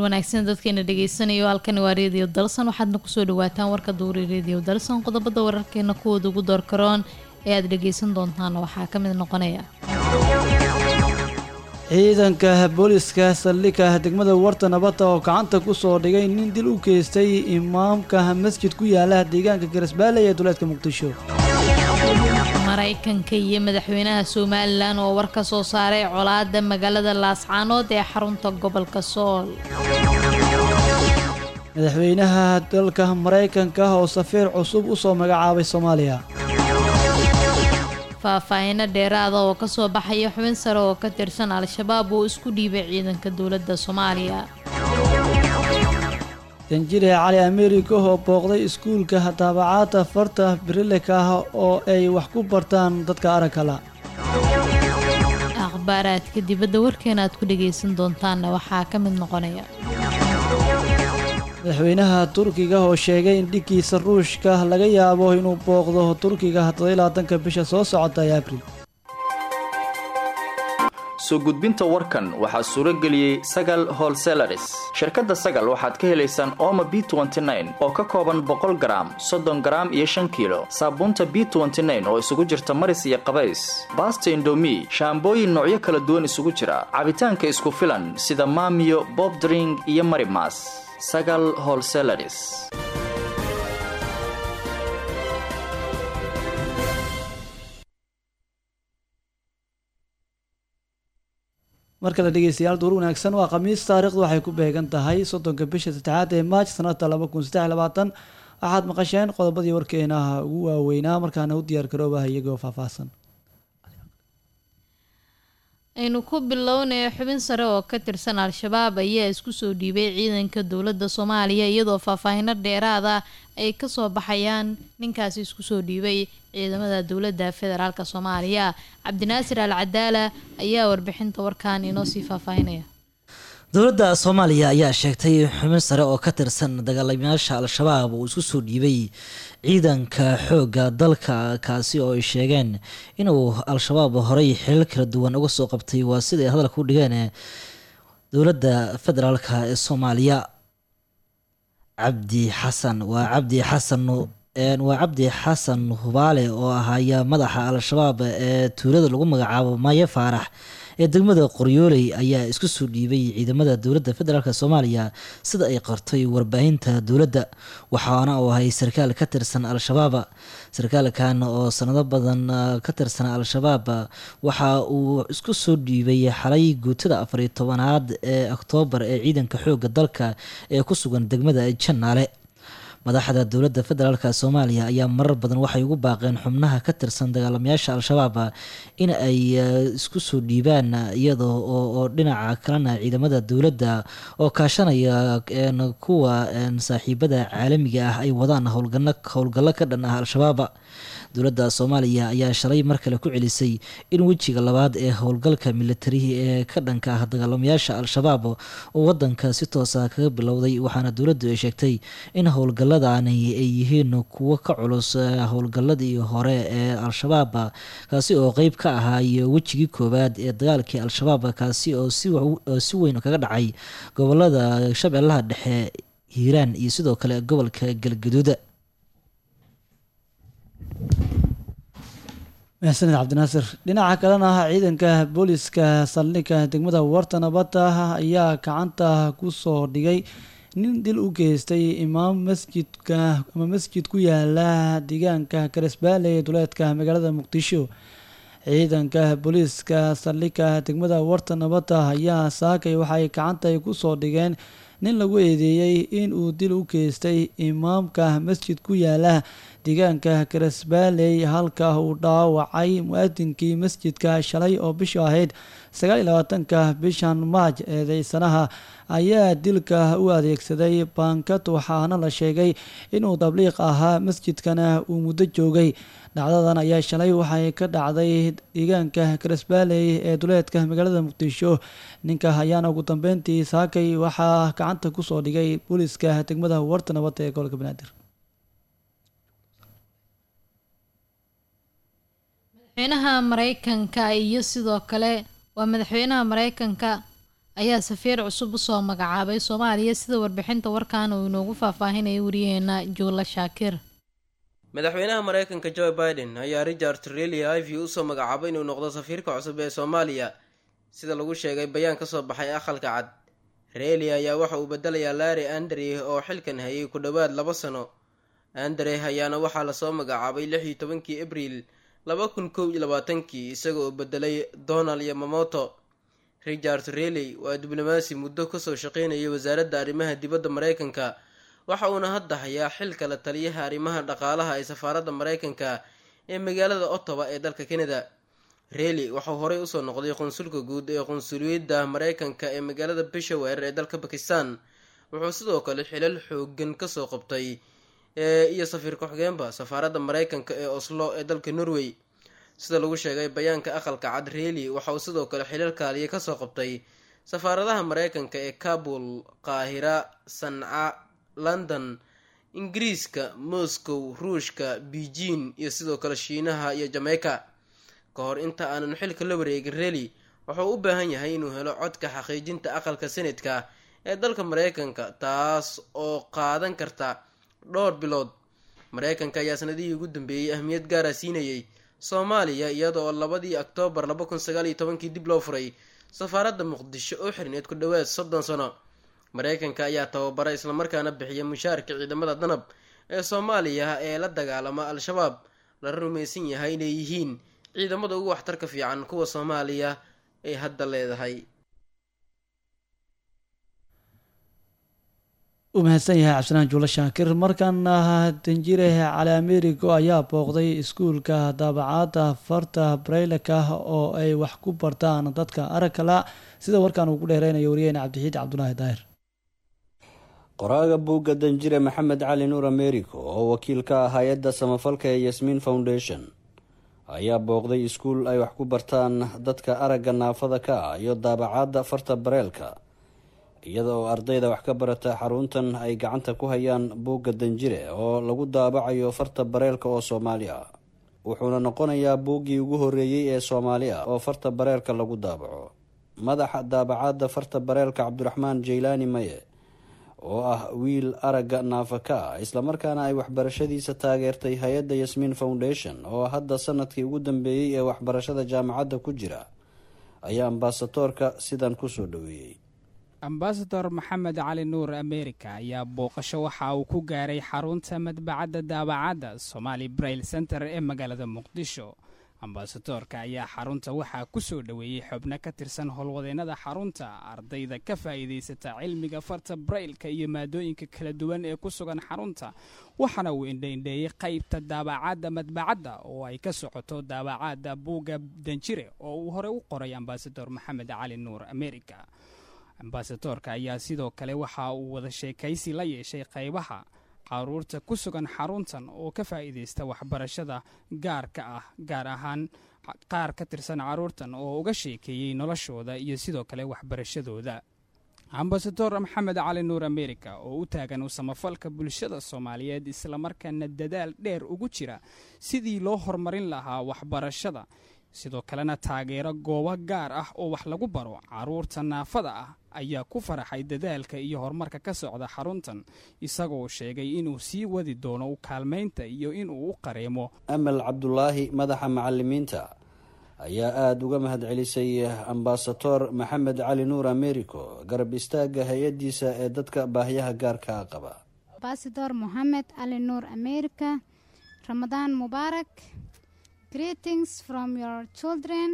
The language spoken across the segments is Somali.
wanaagsan dadkeena dhegeysanaya halkani waa reediyo dalsan waxaadna kusoo dhawaataan warka duuri reediyo dalsan qodobada wararkeena kuwooda ugu doorkaroon ee aad dhegeysan doontaan waxaa ka mid noqonaya ciidanka booliska saldhigga degmada warta nabadda oo gacanta ku soo dhigay nin dil u geystay imaamka masjid ku yaala deegaanka garasbaale ee duleedka muqdisho maraykanka iyo madaxweynaha somalilan oo war ka soo saaray colaada magaalada laascaanood ee xarunta gobolka sool madaxweynaha dalka maraykanka oo safiir cusub u soo magacaabay soomaaliya faahfaahino dheeraada oo kasoo baxaya xubin sare oo ka tirsan al-shabaab oo isku dhiibay ciidanka dowladda soomaaliya danjire cali amerika oo booqday iskuulka daabacaadda farta birileka ah oo ay wax ku bartaan dadka arankala akhbaaraadka dibadda warkeena aad ku dhagaysan doontaanna waxaa ka mid noqonaya madaxweynaha turkiga oo sheegay in dhiggiisa ruushka laga yaabo inuu booqdo turkiga toddobylaatanka bisha soo socota ee abril soo gudbinta warkan waxaa suuro geliyey sagal holselaris shirkadda sagal waxaad ka helaysaan ooma b oo ka kooban boqol garaam soddon garaam iyo shan kiilo saabuunta b oo isugu jirta maris iyo qabays baasta indomi shaambooyin noocyo kala duwan isugu jira cabitaanka isku filan sida maamiyo bobdring iyo marimas sagal holselaris mar kale dhegeystayaal duur wanaagsan waa khamiis taariikhdu waxay ku beegan tahay soddonka bisha saddexaad ee maaj sanadka laba kun saddex labaatan waxaad maqasheen qodobadii warkeenaha ugu waaweynaa markaana u diyaar garoobaha iyagoo faahfaahsan aynu ku bilownaya xubin sare oo ka tirsan al-shabaab ayaa isku soo dhiibay ciidanka dowladda soomaaliya iyadoo faahfaahino dheeraada ay kasoo baxayaan ninkaasi isku soo dhiibay ciidamada dowladda federaalk soomaaliya cabdinaasir al cadaala ayaa warbixinta warkan inoo sii faahfaahinaya dowladda soomaaliya ayaa sheegtay xubin sare oo ka tirsan dagaalamayaasha al-shabaab uu isku soo dhiibay ciidanka xoogga dalka kaasi oo ay sheegeen inuu al-shabaab horey xilal kala duwan uga soo qabtay waa siday hadalka u dhigeen dowladda federaalk ee soomaaliya cabdi xasan waa cabdi xasan waa cabdi xasan hubaale oo ahaya madaxa al-shabaab ee tuulada lagu magacaabo maaye faarax ee degmada qoryooley ayaa isku soo dhiibay ciidamada dowladda federaalk soomaaliya sida ay qartay warbaahinta dowladda waxaana uu ahay sarkaal ka tirsan al-shabaab sarkaalkan oo sanado badan ka tirsan al-shabaab waxa uu isku soo dhiibay xalay guutada afariyo tobanaad ee oktoobar ee ciidanka xooga dalka ee ku sugan degmada janaale madaxda dowladda federaalk soomaaliya ayaa marar badan waxay ugu baaqeen xubnaha ka tirsan dagaalamayaasha al-shabaab in ay isku soo dhiibaan iyada oo dhinaca kalena ciidamada dowladda oo kaashanaya kuwa saaxiibada caalamiga ah ay wadaan howlgallo ka dhan ah al-shabaab dowladda soomaaliya ayaa shalay mar kale ku celisay in wejiga labaad ee howlgalka militarihi ee ka dhanka ah dagaalamayaasha al-shabaab uu wadanka si toosa kaga bilowday waxaana dowladdu ay sheegtay in howlgalladani ay yihiin kuwo ka culus howlgalladii hore ee al-shabaab kaasi oo qeyb ka ahaay wejigii koowaad ee dagaalkii al-shabaab kaasi oo si weyn kaga dhacay gobolada shabeellaha dhexe hiiraan iyo sidoo kale gobolka galgaduud maxsaned cabdinaasir dhinaca kalena ciidanka booliska saldhigga degmada warta nabadda ayaa gacanta ku soo dhigay nin dil u geystay imaam masjidka ama masjid ku yaala deegaanka garesbaale ee duleedka magaalada muqdisho ciidanka booliiska saldhigga degmada warta nabadda ayaa saakay waxay gacanta ku soo dhigeen nin lagu eedeeyey in uu dil u geystay imaamka masjid ku yaala deegaanka garesbaaley halka uu dhaawacay mu-adinkii masjidka shalay oo bishu ahayd sagaal iyo labaatanka bishan maaj eedeysanaha ayaa dilka u adeegsaday baankad waxaana la sheegay inuu tabliiq ahaa masjidkana uu muddo joogay dhacdadan ayaa shalay waxay ka dhacday deegaanka garesbaaley ee duleedka magaalada muqdisho ninka ayaana ugu dambeyntii saakay waxaa gacanta kusoo dhigay booliiska degmada warta nabadda ee gobolka banaadir madaxweynaha mareykanka iyo sidoo kale waa madaxweynaha mareykanka ayaa safiir cusub usoo magacaabay soomaaliya sida warbixinta warkan uu inoogu faahfaahinaya wariyaheena juula shaakir madaxweynaha mareykanka joe biden ayaa richard treli ivy usoo magacaabay inuu noqdo safiirka cusub ee soomaaliya sida lagu sheegay bayaan kasoo baxay aqalka cad reeli ayaa waxa uu bedelayaa larry andre oo xilkan hayay ku dhowaad laba sano andre ayaana waxaa lasoo magacaabay lix iyo tobankii abriil laba kun kow iyo labaatankii isaga oo bedelay donald yamamoto richard reely waa diblomaasi muddo kasoo shaqeynayay wasaaradda arrimaha dibadda mareykanka waxa uuna hadda hayaa xilka la taliyaha arrimaha dhaqaalaha ee safaaradda mareykanka ee magaalada ottawa ee dalka canada reely waxau horey usoo noqday qunsulka guud ee qunsuliyadda mareykanka ee magaalada peshawar ee dalka bakistan wuxuu sidoo kale xilal xoogan kasoo qabtay iyo safiir ku-xigeenba safaaradda mareykanka ee oslo ee dalka norway sida lagu sheegay bayaanka aqalka cad reely waxauu sidoo kale xilal kaaliya kasoo qabtay safaaradaha mareykanka ee kabul qaahira sanca london ingiriiska moscow ruushka beijing iyo sidoo kale shiinaha iyo jameyka ka hor inta aanan xilka la wareegin reely wuxuu u baahan yahay inuu helo codka xaqiijinta aqalka senatka ee dalka mareykanka taas oo qaadan karta dhowr bilood mareykanka ayaa sanadihii ugu dambeeyey ahmiyad gaara siinayay soomaaliya iyadoo labadii oktoobar laba kun sagaal iyo tobankii dib loo furay safaaradda muqdisho oo xirneed ku dhowaad soddon sano mareykanka ayaa tababara islamarkaana bixiya mushaarka ciidamada danab ee soomaaliya ee la dagaalama al-shabaab lala rumaysan yahay inay yihiin ciidamada ugu waxtarka fiican kuwa soomaaliya ay hadda leedahay u mahadsan yahay cabdisalaan juulo shaakir markaana danjire cali americo ayaa booqday iskuulka daabacaadda farta brayleka oo ay wax ku bartaan dadka aragkala sida warkaan uu ku dheereynayo wariyaheyna cabdixiid cabdulaahi daahir qoraaga buugga danjire maxamed cali nuur americo oo wakiil ka ah hay-adda samafalka ee yasmiin foundation ayaa booqday iskuul ay wax ku bartaan dadka aragga naafada ka ah iyo daabacaadda farta bareelka iyada oo ardayda wax ka barata xaruntan ay gacanta ku hayaan buugga danjire oo lagu daabacayo farta bareelka oo soomaali ah wuxuuna noqonayaa buuggii ugu horreeyey ee soomaali ah oo farta bareelka lagu daabaco madaxa daabacaadda farta bareelka cabdiraxmaan jaylaani maye oo ah wiil aragga naafaka ah islamarkaana ay waxbarashadiisa taageertay hay-adda yasmiin foundation oo hadda sanadkii ugu dambeeyey ee waxbarashada jaamacadda ku jira ayaa ambasadoorka sidan kusoo dhaweeyey ambasador maxamed cali nuur america ayaa booqasho waxa uu ku gaaray xarunta madbacadda daabacadda somaali brail center ee magaalada muqdisho ambasadoorka ayaa xarunta waxaa ku soo dhoweeyey xubno ka tirsan howlwadeennada xarunta ardayda ka faa'iidaysata cilmiga farta brailka iyo maadooyinka kala duwan ee ku sugan xarunta waxaana uu indhaindheeyey qaybta daabacadda madbacadda oo ay ka socoto daabacadda buugga danjire oo uu horey u qoray ambasador maxamed cali nuur america ambasadoorka ayaa sidoo kale waxa uu wada sheekaysi la yeeshay qaybaha caruurta ku sugan xaruntan oo ka faa'iidaysta waxbarashada gaarka ah gaar ahaan qaar ka tirsan caruurtan oo uga sheekeeyey noloshooda iyo sidoo kale waxbarashadooda ambasador maxamed cali nuur america oo u taagan u samafalka bulshada soomaaliyeed islamarkaana dadaal dheer ugu jira sidii loo horumarin lahaa waxbarashada sidoo kalena taageero goobo gaar ah oo wax lagu baro caruurta naafada ah ayaa ku faraxay dadaalka iyo horumarka ka socda xaruntan isagoo sheegay inuu sii wadi doono u kaalmaynta iyo inuu u qareemo amal cabdulaahi madaxa macalimiinta ayaa aada uga mahadcelisay ambasador maxamed cali nuur americo garab istaagga hay-addiisa ee dadka baahyaha gaarkaa qaba ambasador moxamed cali nuur america ramadaan mubaarak greetings from your children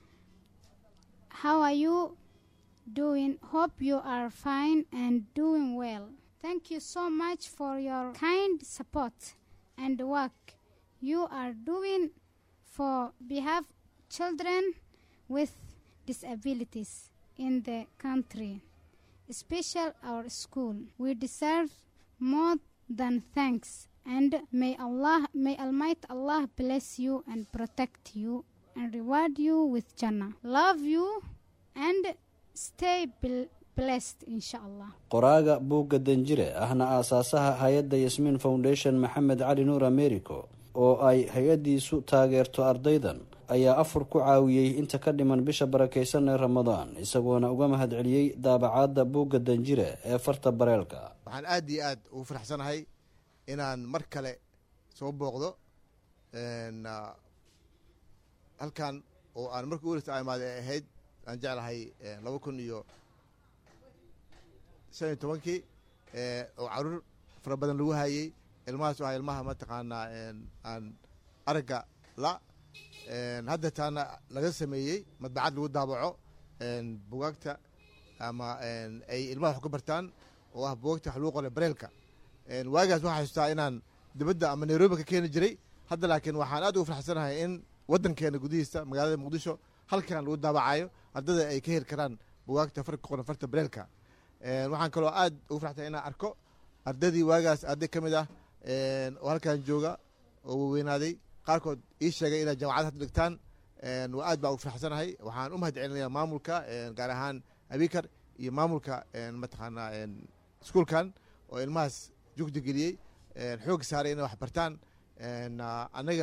how are you doing hope you are fine and doing well thank you so much for your kind support and work you are doing for behalf children with disabilities in the country especially our school we deserve more than thanks and may Allah, may Almighty Allah bless you and protect you and reward you with Jannah. Love you and stay blessed, inshallah. qoraaga buugga danjire ahna aasaasaha hay-adda yasmiin foundation maxamed cali nuur americo oo ay hay-addiisu taageerto ardaydan ayaa afur ku caawiyey inta ka dhiman bisha barakeysan ee ramadaan isagoona uga mahadceliyey daabacaadda buugga danjire ee farta bareelka waxaan aada iyo aada ugu faraxsanahay inaan mar kale soo booqdo halkan oo aan markii u horeysa imaada ay ahayd aan jeclahay laba kun iyo shan iyo tobankii oo caruur fara badan lagu hayey ilmahaas ah ilmaha mataqaanaa aan aragga la hadda taana laga sameeyey madbacad lagu daabaco bugaagta ama ay ilmaha wax ku bartaan oo ah bugaagta wax lagu qoray bareelka waagaas waxaa xustaa inaan dibadda ama nairobi ka keeni jiray hadda laakiin waxaan aad ugu farxsanahay in waddankeena gudihiisa magaalada muqdisho halkan lagu daabacayo ardada ay ka heli karaan bugaagta farka qoran farta bareelka waxaan kaloo aad ugu farxsanahay inaan arko ardadii waagaas arday ka mid ah oo halkan jooga oo waweynaaday qaarkood ii sheegay inay jamacad hadda dhigtaan waa aad baa ugu farxsanahay waxaan u mahad celinayaa maamulka gaar ahaan abikar iyo maamulka mataqaanaa iskuolkan oo ilmahaas jugdi geliyey xoog saaray inay wax bartaan anaga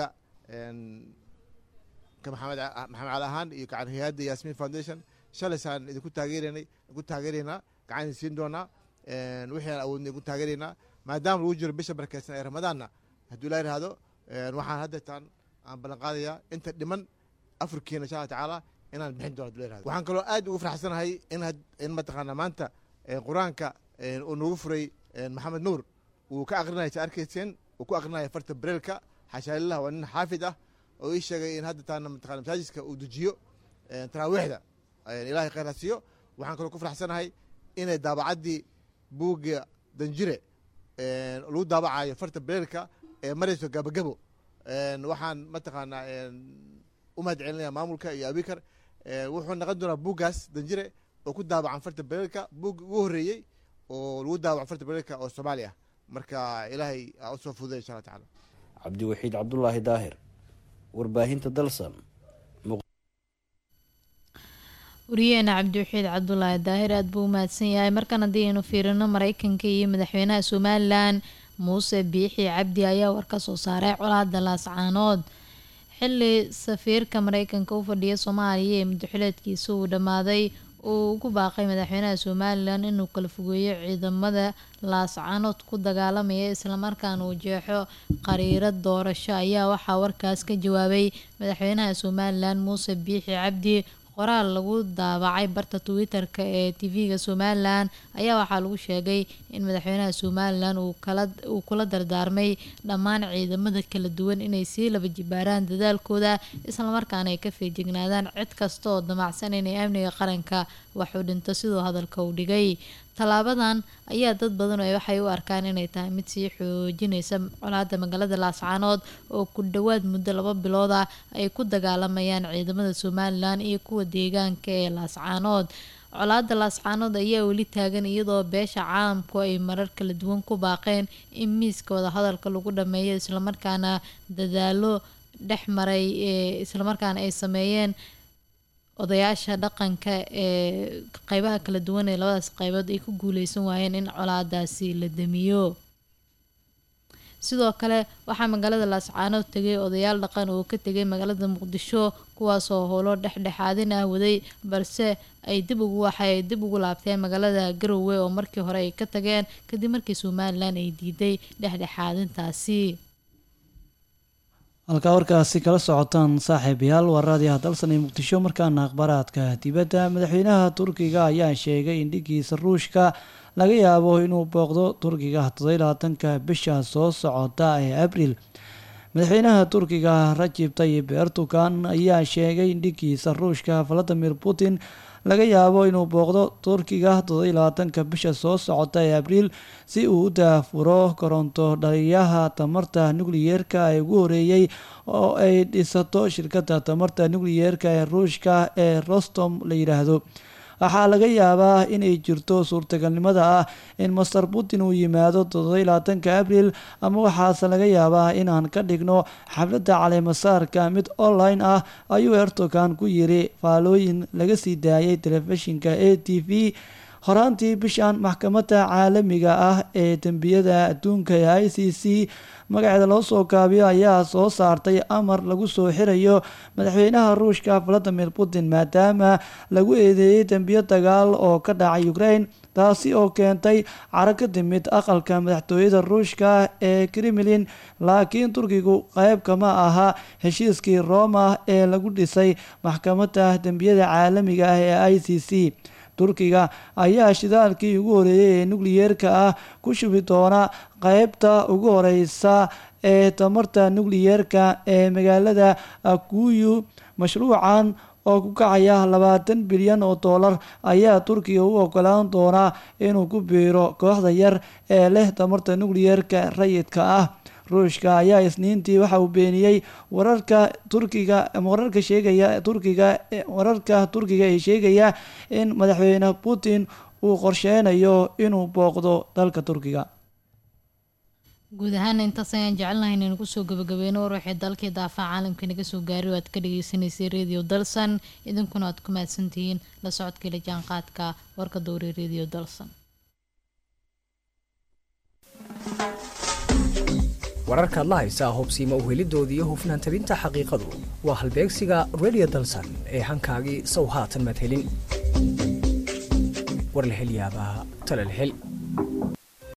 ka maxamed maxamed cali ahaan iyo gacan hay-adda yasmin foundation shalaysaan idinku taageeranay idinku taageeraynaa gacan idin siin doonaa wixii aan awoodnay idinku taageeraynaa maadaama lagu jiro bisha barakeysan ee ramadaanna hadduu ilaa yidhaahdo waxaan hadda taan aan ballan qaadayaa inta dhiman afurkiina insha allah tacaala inaan bixin doono hadduu la yihahdo waxaan kaloo aad ugu faraxsanahay in in mataqaanaa maanta qur-aanka uu nagu furay maxamed nuur wuu ka aqrinaya sa arkayseen uu ku aqrinaya farta bareelka xashaalillah waa nin xaafid ah oo ii sheegay in hadda taana mataqana masaajidka uu dejiyo taraawiixda ilaahay khayr ha siiyo waxaan kaloo ku faraxsanahay inay daabacaddii buugga danjire lagu daabacayo farta bareelka ee marayso gabagabo waxaan mataqaanaa u mahad celinaya maamulka iyo abikar wuxuu noqon doonaa buuggaas danjire oo ku daabacan farta bareelka buugga ugu horreeyey oo lagu daabaco farta bareelka oo soomaali ah marka ilaahay aa usoo fududay insha allah tacala cabdiwaxiid cabdulaahi daahir warbaahinta dalsan wariyeena cabdiwaxiid cabdulaahi daahir aada buu u mahadsan yahay markan haddii aynu fiirino mareykanka iyo madaxweynaha somalilan muuse biixi cabdi ayaa war ka soo saaray colaada laascaanood xili safiirka mareykanka u fadhiya soomaaliya ee muddaxileedkiisa uu dhammaaday uu ugu baaqay madaxweynaha somalilan inuu kala fogeeyo ciidamada laascaanood ku dagaalamaya islamarkaana uu jeexo qariiro doorasho ayaa waxaa warkaas ka jawaabay madaxweynaha somalilan muuse biixi cabdi qoraal lagu daabacay barta twitter-ka ee tv-ga somalilan ayaa waxaa lagu sheegay in madaxweynaha somalilan uu kula dardaarmay dhammaan ciidamada kala duwan inay sii laba jibaaraan dadaalkooda islamarkaana ay ka feejignaadaan cid kasta oo damacsan inay amniga qaranka wax u dhinto siduu hadalka u dhigay tallaabadan ayaa dad badan waxay u arkaan inay tahay mid sii xoojinaysa colaada magaalada laascaanood oo ku dhowaad muddo laba bilood ah ay ku dagaalamayaan ciidamada somalilan iyo kuwa deegaanka ee laascaanood colaada laascaanood ayaa weli taagan iyadoo beesha caalamku ay marar kala duwan ku baaqeen in miiska wadahadalka lagu dhameeyo islamarkaana dadaalo dhex maray ee islamarkaana ay sameeyeen odayaasha dhaqanka ee qeybaha kala duwan ee labadaas qeybood ay ku guuleysan waayeen in colaadaasi la damiyo sidoo kale waxaa magaalada laascaanood tegay odayaal dhaqan oo ka tegay magaalada muqdisho kuwaasoo howlo dhexdhexaadin ah waday balse ay dib ugu waxay dib ugu laabteen magaalada garowe oo markii hore ay ka tageen kadib markii somalilan ay diiday dhexdhexaadintaasi halkaa warkaasi kala socotaan saaxiibayaal waraadiyaha dalsan ee muqdisho markaana akhbaaraadka dibadda madaxweynaha turkiga ayaa sheegay in dhigiisa ruushka laga yaabo inuu booqdo turkiga toddobylabaatanka bisha soo socota ee abriil madaxweynaha turkiga rajib tayib ertugan ayaa sheegay in dhigiisa ruushka valadimir putin laga yaabo inuu booqdo turkiga toddobylabaatanka bisha soo socota ee abriil si uu u daafuro koronto dhaliyaha tamarta nukliyeerka ee ugu horeeyey oo ay dhisato shirkadda tamarta nukliyeerka ee ruushka ee rostom la yidhaahdo waxaa laga yaabaa inay jirto suurtagalnimada ah in master putin uu yimaado toddobylabaatanka abriil ama waxaase laga yaabaa inaan ka dhigno xafladda caleemasaarka mid online ah ayuu erdogan ku yiri faalooyin laga sii daayay telefishinka a t v horaantii bishan maxkamadda caalamiga ah ee dembiyada adduunka ee i c c magaceeda loo soo gaabiyo ayaa soo saartay amar lagu soo xirayo madaxweynaha ruushka valadimir putin maadaama lagu eedeeyey dembiyo dagaal oo ka dhacay ukraine taasi oo keentay caro ka timid aqalka madaxtooyada ruushka ee kremlin laakiin turkigu qayb kama aha heshiiskii roma ee lagu dhisay maxkamadda dembiyada caalamiga ah ee i c c turkiga ayaa shidaalkii ugu horeeyey ee nukliyeerka ah ku shubi doona qeybta ugu horeysa ee tamarta nukliyeerka ee magaalada akuyu mashruucan oo ku kacaya labaatan bilyan oo doolar ayaa turkiga u ogolaan doonaa inuu ku biiro kooxda yar ee leh tamarta nukliyeerka rayidka ah ruushka ayaa isniintii waxa uu beeniyey wararka turkiga wararka sheegaya turkiga wararka turkiga ee sheegaya in madaxweyne putin uu qorsheynayo inuu booqdo dalka turkiga guud ahaan intaas ayaan jecelnahay inaynu kusoo gabagabeyno war waxay dalkii daafaca caalamka naga soo gaaray oo aad ka dhageysaneysay radio dalsan idinkuna aad ku mahadsantihiin la socodkii la jaanqaadka warka dowre radio dalsan wararka adla haysaa hubsiima uhelidooda iyo hufnaan tabinta xaqiiqadu waa halbeegsiga radio dalsan ee hankaagii sow haatan madhelin war la hel yaabaa tala la hel